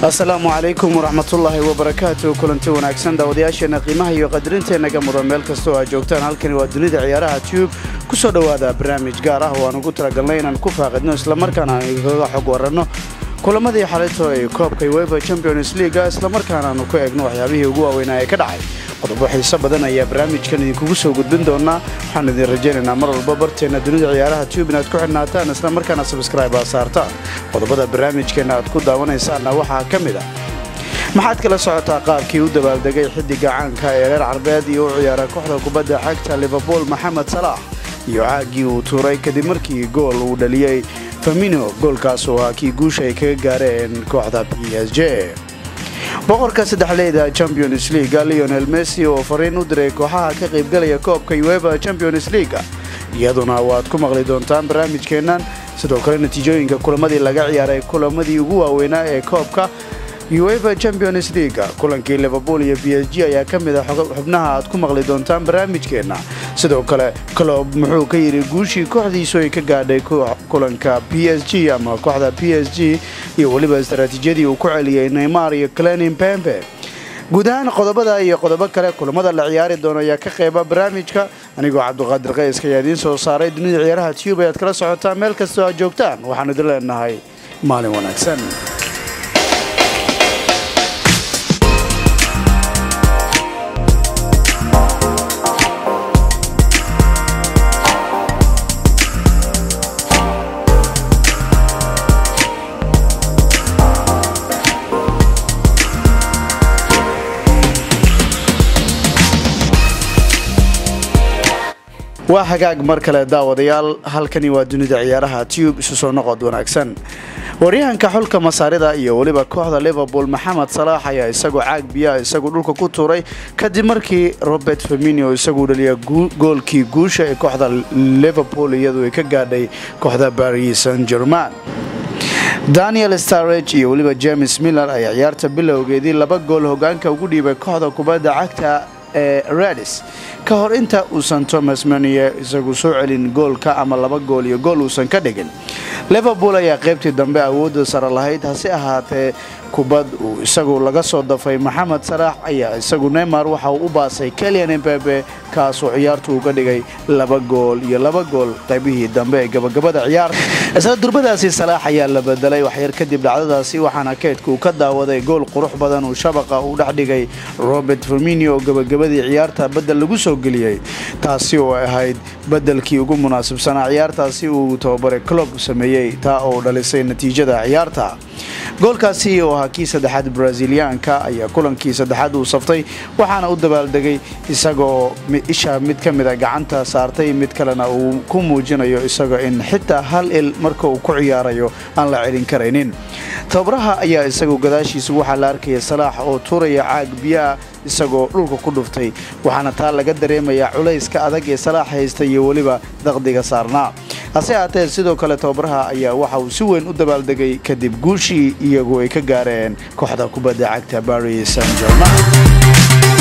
asalaamu calaykum waraxmatullaahi wabarakaatu kulanti wanaagsan daawadayaasheena qiimaha iyo qadarinteena mudan meel kastoo aad joogtaan halkani waa dunida ciyaaraha tube ku soo dhowaada barnaamij gaar ah oo aan ugu talagalnay inaan ku faaqidno islamarkaana aan igaga xog waranno kulamadii xalayto ee koobka wefa champions leaga islamarkaana aanu ku eegno waxyaabihii ugu waaweynaa ee ka dhacay qodobo xiiso badan ayaa barnaamijkan idinkugu soo gudbin doonaa waxaan idin rajaynaynaa mar walba barteenna dunida ciyaaraha tube inaad ku xidhnaataan islamarkaana sabskraibe aad saartaan qodobada barnaamijkeenna aad ku daawanaysaanna waxaa ka mid ah maxaad kala socotaa qaabkii u dabaaldegay xiddiga caanka ee reer carbeed iyo u ciyaara kooxda kubadda xagta liverpool maxamed salaax iyo caagii uu tuuray kadib markii gool uu dhaliyey famino goolkaas oo ah kii guusha ay kaga gaareen kooxda b s j boqorka saddexleyda champions leaga leonel messi oo fariin u diray kooxaha ka qaybgalaya koobka ueva champions leaga iyaduna waad ku maqli doontaan barnaamijkeennan sidoo kale natiijooyinka kulamadii laga ciyaaray kulamadii ugu waaweynaa ee koobka uefa champions leaga kulankii liverpool iyo b s g ayaa ka mid a xubnaha aad ku maqli doontaan barnaamijkeenna sidoo kale clob muxuu ka yidhi guushii kooxdiisu ay ka gaadhay kulanka b s g ama kooxda b s g iyo weliba istaraatiijiyadii uu ku celiyey neymar iyo clenin pembe guud ahaan qodobada iyo qodobo kale kulamada la ciyaari doono ayaa ka qeyba barnaamijka anigoo cabduqaadir qayska ayaa idiin soo saaray dunida ciyaaraha tube ayaad kala socotaan meel kastoo aad joogtaan waxaanu idin leenahay maalin wanaagsan waa hagaag mar kale daawadayaal halkani waa dunida ciyaaraha tube isu soo noqod wanaagsan waryahanka xulka masaarida iyo weliba kooxda liverpool maxamed salaax ayaa isagoo caag biyaa isagu dhulka ku tuuray kadib markii robert faminio isagu dhaliya goolkii guusha ee kooxda liverpool iyadu ay ka gaadhay kooxda baris san german daniel starage iyo weliba james miller ayaa ciyaarta bilowgeedii laba gool hogaanka ugu dhiibay kooxda kubadda cagta ee radis ka hor inta uusan thomas maniye isagu soo celin goolka ama laba gool iyo gool uusan ka dhigin liverpool ayaa qaybtii dambe awoodda sare lahayd hase ahaatee kubad uu isagu laga soo dafay maxamed salaax ayaa isagu neymar waxa uu u baasay kelian embebe kaasoo ciyaartu uga dhigay laba gool iyo laba gool qaybihii dambe ee gabagabada ciyaarta isla durbadaasi salaax ayaa la bedelay waxyar kadib dhacdadaasi waxaana keydka uu ka daawaday gool qurux badan uu shabaqa uu dhex dhigay robert firminio oo gabagabadii ciyaarta bedel lagu soo geliyey taasi oo ahayd bedelkii ugu munaasibsanaa ciyaartaasi uu tababare clob sameeyey taa oo dhalisay natiijada ciyaarta goolkaasi oo ahaa kii saddexaad braziliyaanka ayaa kulankii saddexaad uu saftay waxaana u dabaaldegay isagoo isha mid ka mida gacanta saartay mid kalena uu ku muujinayo isaga in xitaa hal il marka uu ku ciyaarayo aan la celin karaynin tababaraha ayaa isagu gadaashiisa waxaa la arkaya salaax oo tuuraya caag biyaa isagoo dhulka ku dhuftay waxaana taa laga dareemayaa culayska adag ee salaax haysta iyo weliba daqdiga saarnaa hase haatee sidoo kale tababaraha ayaa waxa uu si weyn u dabaaldegay kadib guushii iyagu ay ka gaareen kooxda kubadda cagta baris san german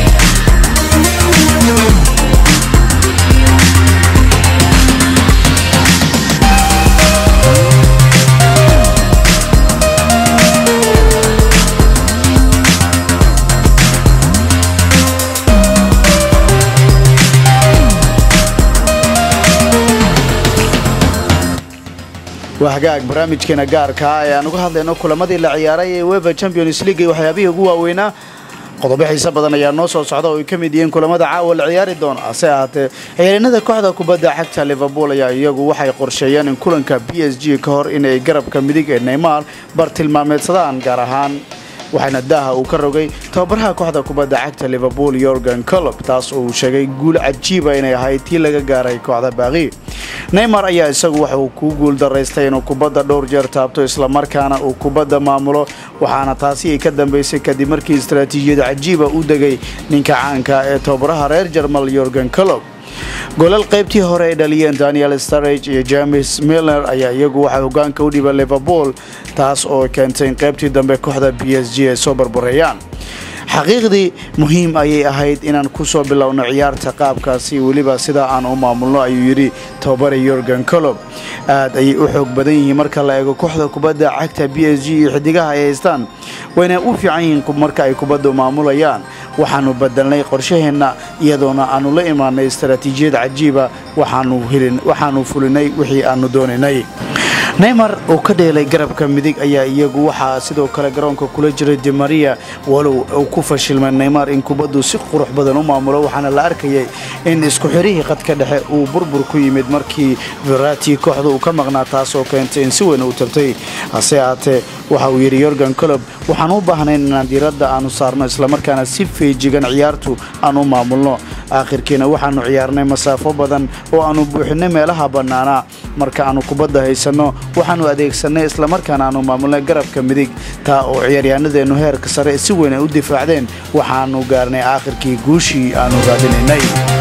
waa hagaag barnaamijkeena gaarkaa ee aan uga hadlayno kulamadii la ciyaaray ee wefa champions league iyo waxyaabihii ugu waaweynaa qodobo xiise badan ayaa noo soo socda oo ay ka mid yihiin kulamada caawa la ciyaari doona hase ahaatee ciyaaryanada kooxda kubadda xagta liverpool ayaa iyagu waxay qorsheeyeen in kulanka b s g ka hor inay garabka midig ee neymar bartilmaameedsadaan gaar ahaan waxaana daaha uu ka rogay tababaraha kooxda kubadda cagta liverpool yorgan colob taas oo uu sheegay guul cajiiba inay ahayd tii laga gaaray kooxda baaqi neymar ayaa isagu waxa uu ku guul daraystay inuu kubadda dhowr jeer taabto islamarkaana uu kubadda maamulo waxaana taasi ay ka dambaysay kadib markii istaraatiijiyad cajiiba u degay ninka caanka ee tababaraha reer jarmal yorgan colob golal qaybtii hore ay dhaliyeen daniel starage iyo james milner ayaa iyagu waxay hogaanka u dhiba liverpool taas oo keentay in qaybtii dambe kooxda b s g ay soo barbareeyaan xaqiiqdii muhiim ayay ahayd inaan kusoo bilowno ciyaarta qaabkaasi weliba sidaa aan u maamulno ayuu yidhi tababare yorgan colob aad ayay u xoog badan yihiin marka la eego kooxda kubadda cagta b s g iyo xidigaha ay haystaan wayna u fiican yihiin marka ay kubaddu maamulayaan waxaanu bedelnay qorshaheenna iyadoona aanu la imaanay istaraatiijiyad cajiiba waxaanu fulinay wixii aanu doonaynay neymar uu ka dheelay garabka midig ayaa iyagu waxaa sidoo kale garoonka kula jiray dimaria walow uu ku fashilmay neymar in kubaddu si qurux badan u maamulo waxaana la arkayay in isku xirihii qadka dhexe uu burbur ku yimid markii verati kooxda uu ka maqnaa taasoo keentay in si weyn uu tabtay hase ahaatee waxa uu yidhi yorgan colob waxaan u baahnayn inaan diiradda aanu saarno islamarkaana si feejigan ciyaartu aan u maamulno aakhirkiina waxaanu ciyaarnay masaafo badan oo aanu buuxinay meelaha bannaanaa marka aanu kubadda haysanno waxaanu adeegsanay islamarkaana aanu maamulnay garabka midig taa oo ciyaaryahanadeennu heerka sare si weyn ay u difaacdeen waxaanu gaarnay aakhirkii guushii aanu raadinaynay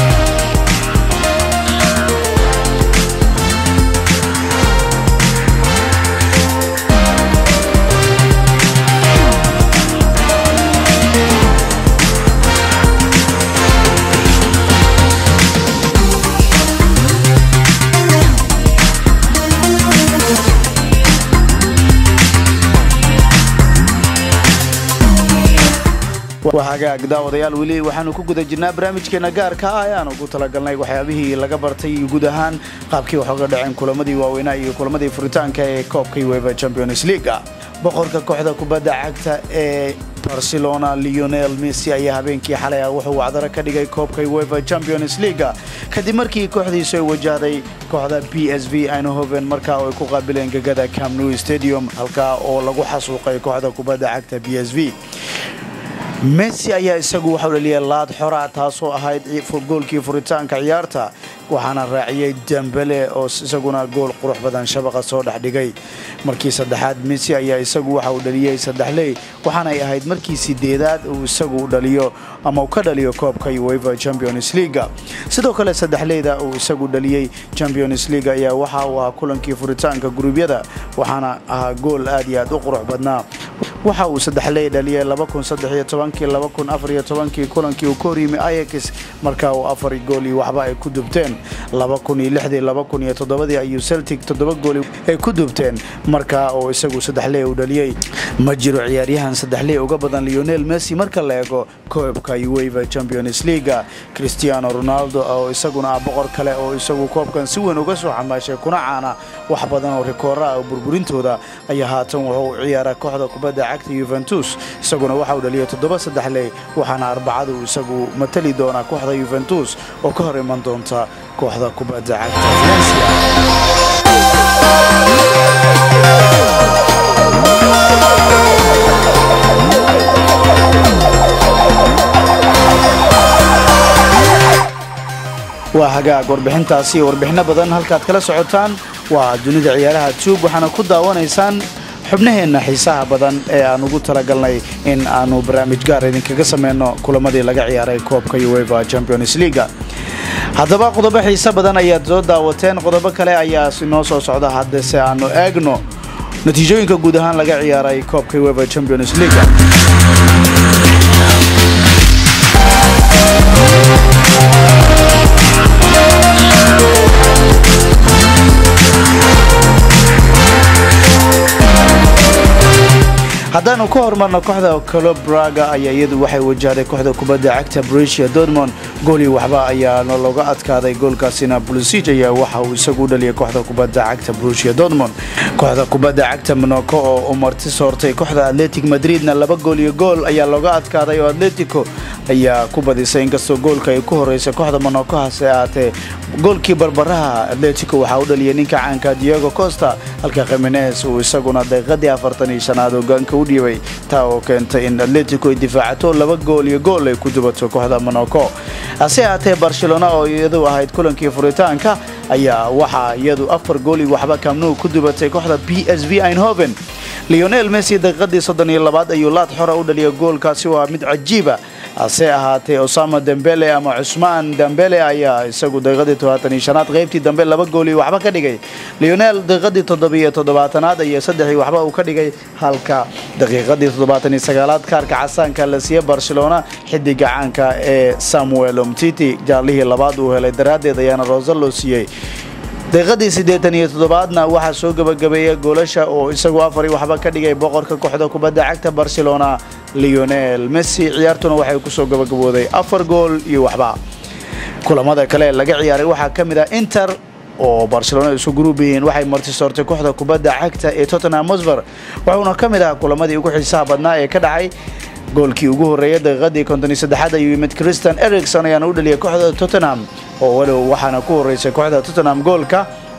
hagaag daawadayaal weli waxaanu ku guda jirnaa barnaamijkeena gaarka ah ee aan ugu talagalnay waxyaabihii laga bartay guud ahaan qaabkii wax oga dhaceen kulamadii waaweynaa iyo kulamadii furitaanka ee koobka ueva champions leaga boqorka kooxda kubadda cagta ee barcelona leonel messi ayaa habeenkii xalay ah wuxuu wacdaro ka dhigay koobka ueva champions leaga kadib markii kooxdiisu ay wajahday kooxda b s v eindhoven markaa oo ay ku qaabileen gegada camnew stadium halkaa oo lagu xasuuqay kooxda kubadda cagta b s v messi ayaa isagu waxau dhaliyay laad xora taasoo ahayd goolkii furitaanka ciyaarta waxaana raaciyey dembele oo isaguna gool qurux badan shabaqa soo dhex dhigay markii saddexaad messi ayaa isagu waxa uu dhaliyey saddexley waxaanay ahayd markii sideedaad uu isagu dhaliyo ama uu ka dhaliyo koobka ueva champions leaga sidoo kale saddexleyda uu isagu dhaliyey champions league ayaa waxa uu ahaa kulankii furitaanka guruubyada waxaana ahaa gool aad iyo aad u qurux badnaa waxa uu saddexley dhaliyay kii kulankii uu ka horyimi ayax markaa uu afar gool iyo waxba ay ku dubteen ayuu celtic toddoba gool ay ku dubteen markaa oo isagu saddexley uu dhaliyey ma jiro ciyaaryahan saddexley uga badan leonel messi marka la eego koobka ueva champions leaga cristiano ronaldo oo isaguna ah boqor kale oo isagu koobkan si weyn uga soo xamaashay kuna caana wax badan oo rikoora ah burburintooda ayaa haatan wuxuu ciyaaraa kooxda kubadda cagta yuventus isaguna waxa uu dhaliyay toddoba saddexley waxaana arbacadu isagu matali doonaa kooxda yuventus oo ka hor iman doonta kooxda kubadda cagta valencia waa hagaag warbixintaasi iyo warbixinno badan halkaad kala socotaan waa dunida ciyaaraha tuub waxaana ku daawanaysaan xubnaheenna xiisaha badan ee aan ugu talagalnay in aanu barnaamij gaar idinkaga sameyno kulamadii laga ciyaaray koobka ueva champions leaga haddaba qodobo xiise badan ayaad soo daawateen qodobo kale ayaa inoo soo socda haddase aanu eegno natiijooyinka guud ahaan laga ciyaaray koobka ueva champions leaga haddaanu ka hormarno kooxda colob braga ayaa iyadu waxay wajahday kooxda kubadda cagta brusia dortmond goolii waxba ayaana looga adkaaday goolkaasina bulisij ayaa waxa uu isagu u dhaliyay kooxda kubadda cagta brusia dortmond kooxda kubadda cagta monaco oo u marti soortay kooxda atletic madridna laba gool iyo gool ayaa looga adkaaday oo atletico ayaa ku badisay inkastoo goolka ay ku horeysay kooxda monaco hase ahaatee goolkii barbaraha atletico waxaa u dhaliyay ninka caanka diego costa halka khamenes uu isaguna daqiiqadii afartan iyo shanaad hogaanka u dhiibay taa oo keentay in atletico ay difaacato laba gool iyo gool ay ku dubato kooxda monaco hase ahaatee barcelona oo iyadu ahayd kulankii furitaanka ayaa waxaa iyadu afar gool iyo waxba kamnuu ku dubatay kooxda b s v eindhoven leonel messi daqiiqadii soddon iyo labaad ayuu laad xora u dhaliyay goolkaasi waa mid cajiiba hase ahaatee osama dembele ama cusmaan dembele ayaa isagu daqiiqadii todobaatan iyo shanaad qaybtii dambe laba gooli waxba ka dhigay leonel daqiiqadii toddobiyo toddobaatanaad iyo saddexii waxba uu ka dhigay halka daqiiqadii toddobaatan iyo sagaalaad kaarka casaanka la siiyey barcelona xidiga caanka ee samuel omtiti jaalihii labaad uu helay daraaddeed ayaana rosa loo siiyey daqiiqadii siddeetan iyo toddobaadna waxaa soo gebagabeeya goolasha oo isagu afari waxba ka dhigay boqorka kooxda kubadda cagta barcelona leonel messi ciyaartuna waxay kusoo gabagabooday afar gool iyo waxba kulamada kale laga ciyaaray waxaa ka mid ah inter oo barcelona isu gruub yihiin waxay martisoortay kooxda kubadda cagta ee tottenham hosber wuxuuna ka mid ah kulamadii ugu xiisaha badnaa ee ka dhacay goolkii ugu horreeyay daqiiqadii konton iyo saddexaad ayuu yimid christian ericson ayaana u dhaliyay kooxda tottenham oo walow waxaana ku horreysay kooxda tottenham goolka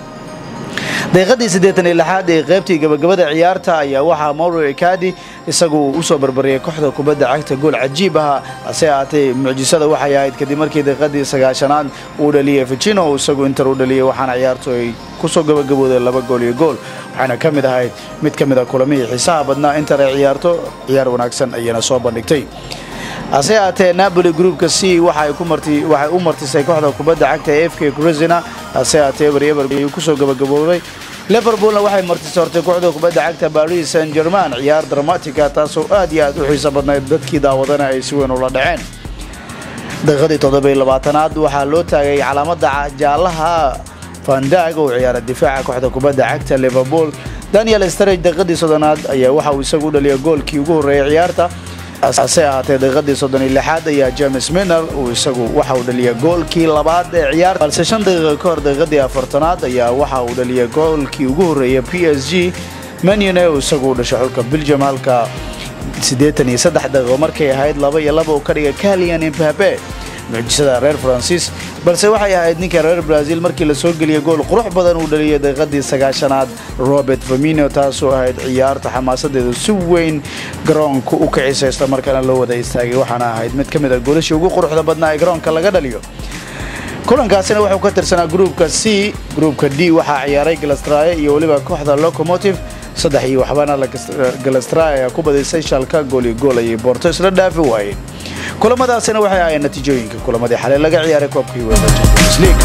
daqiiqadii siddeetan iyo lixaad ee qaybtii gabagabada ciyaarta ayaa waxaa mauro ekadi isagu usoo barbariyay kooxda kubadda cagta gool cajiib aha hase ahaatee mucjisada waxay ahayd kadib markii daqiiqadii sagaashanaad uu dhaliyay ficino isagu inter u dhaliyay waxaana ciyaartu ay kusoo gabagabooday laba gool iyo gool waxaana ka mid ahayd mid ka mid a kulamihii xiisaha badnaa inter ay ciyaarto ciyaar wanaagsan ayayna soo bandhigtay hase ahaatee napoli groupka c waxay u martisay kooxda kubadda cagta ee f k cruzina hase ahaatee eber eber ayuu kusoo gabagaboobay liverpoolna waxay martisoortay kooxda kubadda cagta paris saint german ciyaar dramatica taasoo aad iyo aad u xiiso badnayd dadkii daawadana ay si weyn ula dhaceen daqiiqadii toddobiyo labaatanaad waxaa loo taagay calaamada jaallaha fandag oo ciyaara difaaca kooxda kubadda cagta liverpool daniel starage daqiiqadii soddonaad ayaa waxa uu isagu u dhaliyay goolkii ugu horreeyay ciyaarta hase ahaatee daqiiqadii soddon iyo lixaad ayaa james miner uu isagu waxa uu dhaliyay goolkii labaad ee ciyaar balse shan daqiiqa ka hor daqiiqadii afartanaad ayaa waxa uu dhaliyay goolkii ugu horreeyay p s g manune uu isagu u dhashay xulka belgium halka siddeetan iyo saddex daqiiqo markay ahayd laba iyo laba uu ka dhigay calian imbabe mucjisada reer faransiis balse waxay ahayd ninka reer brazil markii la soo geliyay gool qurux badan uu dhaliyay daqiiqadii sagaashanaad robert famino taasoo ahayd ciyaarta xamaasadeedu si weyn garoonka u kicisa isla markaana loo wada istaagay waxaana ahayd mid ka mid a goolashii ugu quruxda badnaa ee garoonka laga dhaliyo kulankaasina wuxuu ka tirsanaa gruupka c gruupka d waxaa ciyaaray galastraye iyo weliba kooxda locomotive saddex iyo waxbana galastraye ayaa ku badisay shalka gool iyo gool ayay boorto isla dhaafi waayeen kulamadaasina waxay ahayn natiijooyinka kulamadii xalay laga ciyaaray koobkii wefa champions league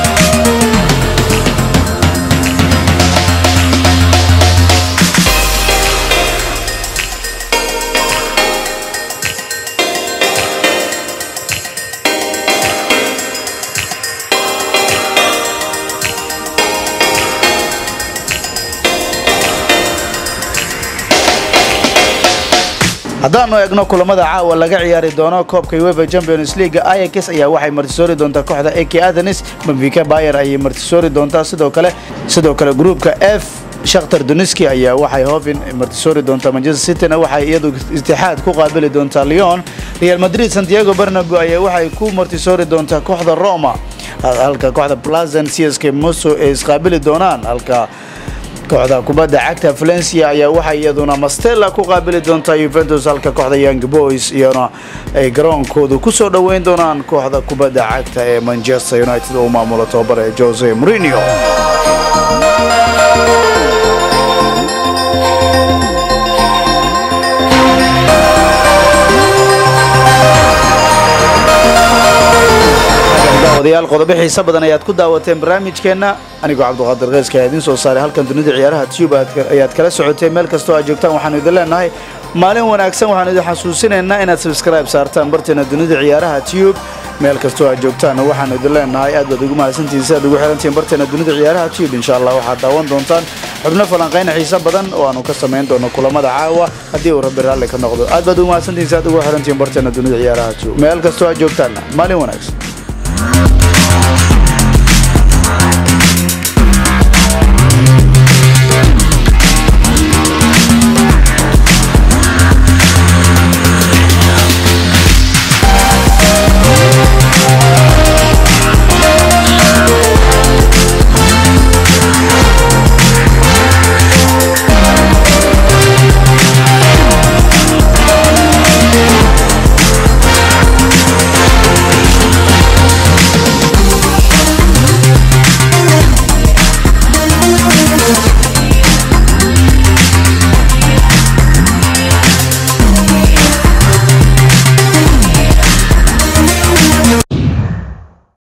haddaanu eegno kulamada caawa laga ciyaari doono koobka uefa champions league ayax ayaa waxay martisoori doontaa kooxda ak athenis benfica bayer ayay martisoori doontaa sidoo kale sidoo kale gruupka f shakhtar duniski ayaa waxay hofin martisoori doontaa manchester cityna waxay iyadu itixaad ku qaabili doontaa leon real madrid santiago bernago ayaa waxay ku martisoori doontaa kooxda roma halka kooxda plazan csk moso ay isqaabili doonaan halka kooxda kubadda cagta valencia ayaa waxay iyaduna mastella ku qaabili doontaa yuventus halka kooxda young boys iyana ay garoonkoodu ku soo dhoweyn doonaan kooxda kubadda cagta ee manchester united oo maamulo tobabare jose mourinho daawadayaal qodobo xiise badan ayaad ku daawateen barnaamijkeenna anigoo cabduqaadir keyska ayaa idiin soo saaray halkan dunida ciyaaraha tube ayaad kala socotay meel kastoo aad joogtaan waxaanu idin leenahay maalin wanaagsan waxaanu idin xasuusinaynaa inaad subscribe saartaan barteena dunida ciyaaraha tube meel kastoo aad joogtaan waxaanu idin leenahay aad baad ugu mahadsantihiin si aad ugu xirantihiin barteena dunida ciyaaraha tube insha allah waxaad daawan doontaan xubno falanqayna xiise badan oo aanu ka samayn doono kulamada caawa haddii uu rabbi raalli ka noqdo aad baad ugu mahadsantihiin si aad ugu xirantihiin barteena dunida ciyaaraha tube meel kastoo aad joogtaan maalin wanaagsan